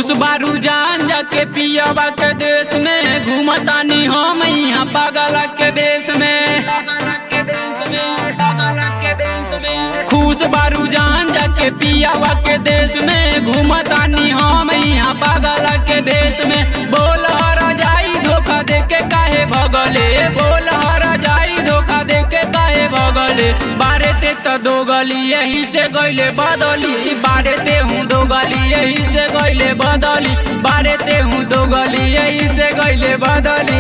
खुश बारू जान जाके पियावा के देश में घूमतानी हम यहाँ पागल के बेस में खुश बारू जान जाके पियावा के देश में घूमतानी हम यहाँ पागल के देश में बोल हर जाई धोखा दे के काहे भगले बोल हर जाई धोखा दे के काहे भगले बारे ते तो दो गली यही से गईले बदली बारे ते हूँ दो गली यही से गईले बदली बारे ते हूँ दो गली यही से गईले बदली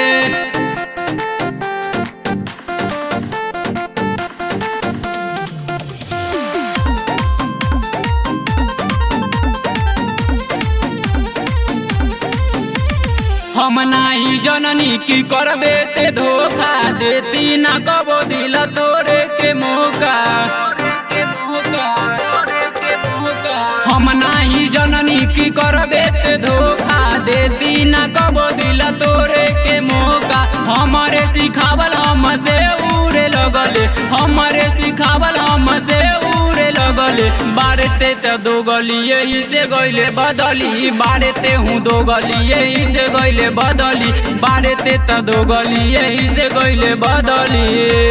हम नाही जननी की करबे ते धोखा देती ना कबो दिल तोरे के मौका हम नाही जननी की करबे ते धोखा देती ना कबो दिल तोरे के मौका हमारे सिखावल हम से उड़े लगले हमारे सिखावल हम से उड़े लगले बारते त दो गली यही से गईले बदली बारते हूँ दो गली यही से गईले बदली बारते त दो गली यही से गईले बदली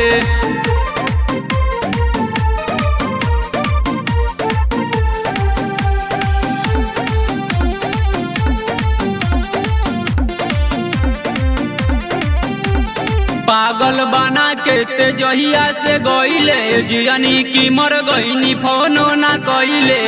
पागल बना के ते जहिया से गईले जियानी की मर गईनी फोनो ना कइले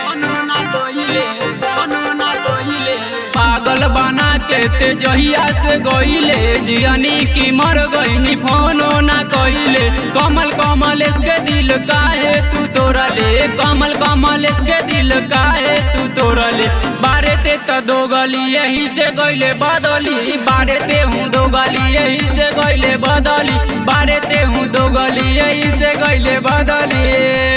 पागल बना के ते जहिया से गईले जियानी की मर गईनी फोनो ना कइले कमल कमल के दिल काहे तू तोरा ले कमल कमल के दिल काहे तू तोरा ले बारे ते त दो गली यही से गईले बदली बारे ते हूँ दो गली यही से गईले बदली बारे ते हूँ दो गली यही से गईले बदली